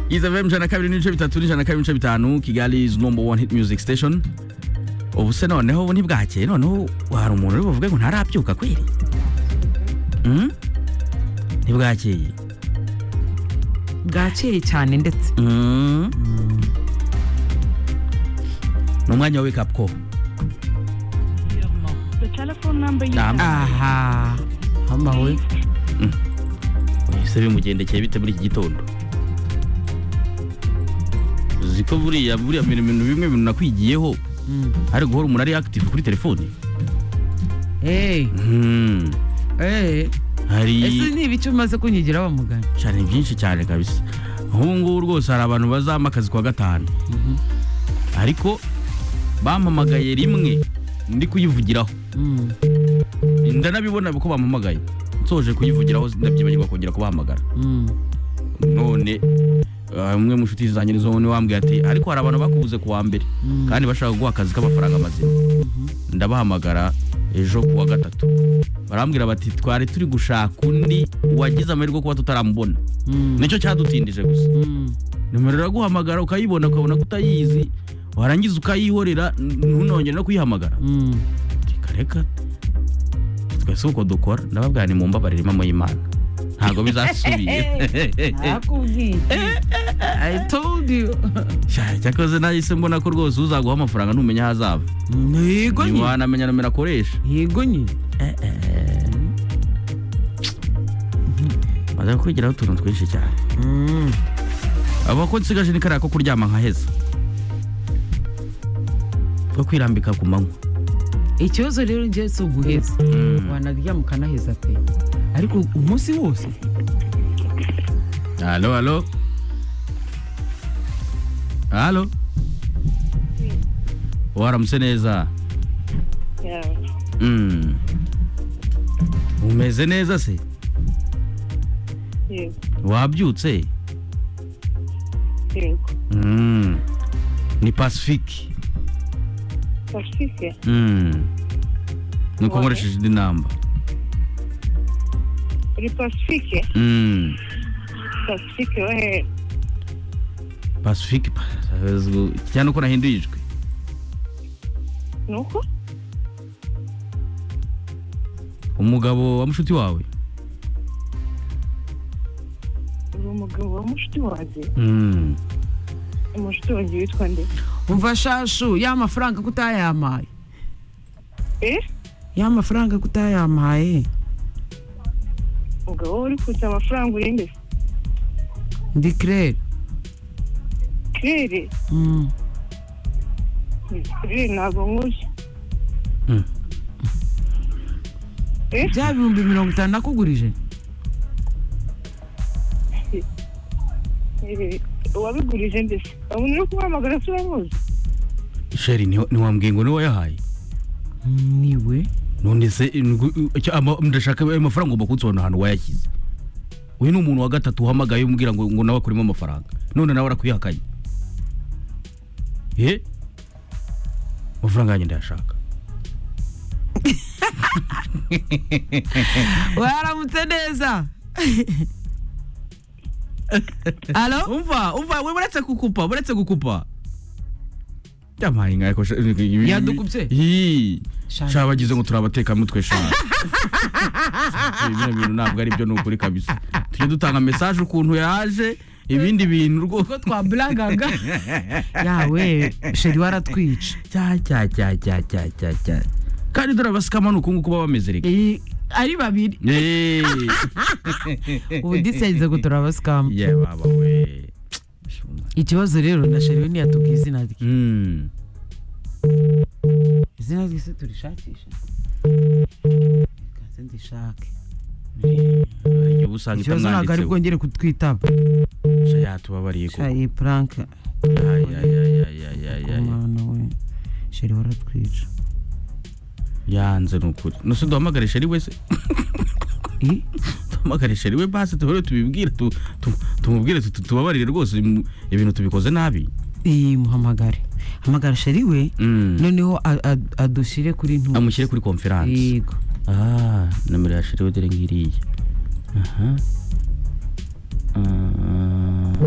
izafm ijana kabiri n'ibice bitatu n'ijana kabiri n'ibice bitanu kigali is number one hit music station ubu se noneho ubu ntibwakeye noneho hari umuntu uri buvuge ngo ntarabyuka kweri Mm? ntibwakeye bwakeye cyane ndetse Mm. ni umwanya wa wake up call The telephone number you Nah, have aha hama we ese bimugendekeye bite muri iki gitondo uzi ko buriya buriya bintu bintu bimwe bintu nakwigiyeho ari guhora umuntu ari active kuri telefone Eh, Mm. eh. hari ese ni ibiki umaze kunyigiraho mugani cyane ni byinshi cyane kabisa nk'ubu ngubu rwose hari abantu bazampa akazi kwa gatanu ariko bampamagaye rimwe ndi kuyivugiraho Mm, ndanabibona ko bampamagaye nsoje kuyivugiraho ndabyibagirwa kongera kubahamagara mm. none ah, umwe mu nshuti zanjye nizo ni wambwiye ati ariko hari abantu bakubuze ku wa mbere Mm. kandi bashaka guha akazi k'amafaranga mazima ndabahamagara ejo ku wa gatatu barambwira bati twari turi gushaka undi wagize amahirwe yo kuba tutaramubona Mm, nicyo cyadutindije gusa mm. nimero iraguhamagara ukayibona ukabona ko utayizi warangiza ukayihorera ntunongere no kuyihamagara Mm. reka reka twese uko dukora ndababwira ni mu mbabarire mama y'imana ntabwo bizasubiye Nakubwiye. I told you. Sha, cyakoze nahise mbona ko rwose uzaguha amafaranga ntumenya aho azava Yego nyine. ntiwanamenya nomero akoresha Yego nyine. maze kwigiraho utuntu twinshi cyane Mm. aba ko nsigaje ni kariya ko kuryama nkaheza ko kwirambika ku manywa Ikibazo rero njye si uguheza. Wanaryama ukanaheza pe. Ariko umunsi wose. halo halo halo waramutse neza yeah. Mm. umeze neza se Yego, wabyutse yego. Mm. ni pacifique Pacifique? Mm. nuko Wawe? nkoresheje indi namba Uri Pacifique? Mm. Pacifique wo hehe? pacifique pa- cyane uko nahinduye ijwi Ni uko? umugabo wa mushuti wawe Uri umugabo wa mushuti wanjye? Mm. Umushuti wanjye witwa nde? Umva shashu ya mafaranga kutayamaye. Eh? Ya mafaranga kutayamaye. Umugabo uri kutsa amafaranga uri nde? Ndi Claire. Claire? Mm. Claire ntabwo nkuzi. Mm. Eh? Bya bihumbi mirongo itanu nakugurije. Eh, Uwabigurije mbese? Umuntu uri kumuhamagara si uramuzi? sheri ni- ntiwambwiye ngo niwe wayahaye Niwe. none se ngu- icyo ama- ndashaka ayo mafaranga ugomba kunsobanurira ahantu wayashyize uyu ni umuntu wa gatatu uhamagaye umbwira ngo ngo nawe akuremo amafaranga none nawe arakuyihakanye ye amafaranga yanjye ndayashaka waramutse neza alo umva umva we buretse gukupa buretse gukupa yampaye inka ko Yadukubye? Shana. shaba bagize ngo turabatekamutwe shana ibyo bintu ntabwo ari byo ni ukuri kabisa tujye dutanga mesaje ukuntu yaje ibindi bintu rwose ubwo twaburagaga yawe sheri waratwica cya cya cya cya cya cya cya kandi dore abasikama ni uku nguku baba bameze reka Eh, ari babiri Eee. ubu disize gutora abasikamu Ye, baba we ikibazo rero na sheri we ntiyatubwiye izina rye Mm. izina rye se turishakisha kaze ndishake Iyo uba usanga ikibazo ntabwo ari itamwanditseho bwongere kutwitaba Sha, yatubabariye kuko shayi purank Ay, ay, ay, ay, ay, ay, ay. umwana we sheri waratwica yanze ni ukuri nose duhamagare sheri we se Eh, duhamagare sheri we basi tuhore tubibwire tu- tu- tumubwire tu- tu- tubabarire rwose im- ibintu tubikoze nabi eh, muhamagare hamagara sheri we Mm. noneho a- a- adushyire kuri ntuzi amushyire kuri konferanse yego Ah, nomero ya sheri dore ngiriya aha Ah,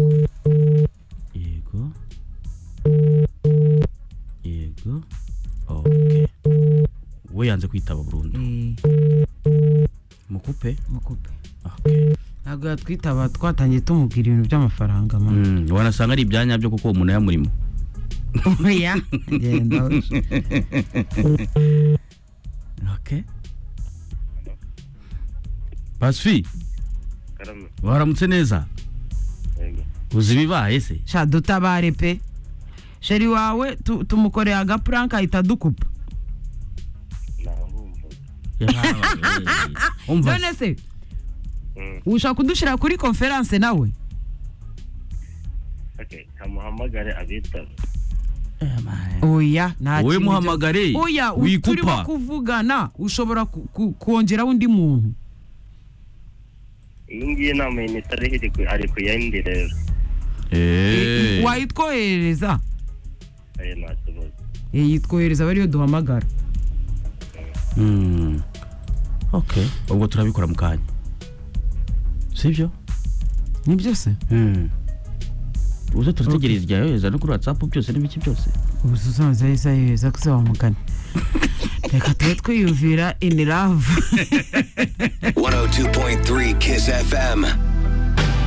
yanze kwitaba burundu eh, mukupe mukupe okay. ntabwo yatwitaba twatangiye tumubwira ibintu by'amafaranga mama mm, wanasanga ari ibyanya byo kuko uwo muntu yamurimo oya genda we. okay. pasifi waramutse neza uzi ibibaye se sha dutabare pe sheri wawe tu- tumukoreye agapuranka ahita adukupa umva none se ushaka kudushyira kuri konferanse nawe kamuhamagare abitaba oya nta wowe kintu muhamagare byo- oya u- turimo wikupa kuvugana ushobora ku- ku- kongeraho undi muntu iyi ngiyi nama initari ari ku yindi rero Eh. wayitwoherereza ayo nta kibazo Eh, yitwohereza aba ariyo duhamagara Mm. okay ubwo turabikora mu kanya sibyo nibyo se Mm. uze turategereza irya yohereza no kuri whatsapp byose n'ibiki byose ubuze usanze ahise ayohereza ko se wamugana reka tube twiyumvira in love 102.3 Kiss FM.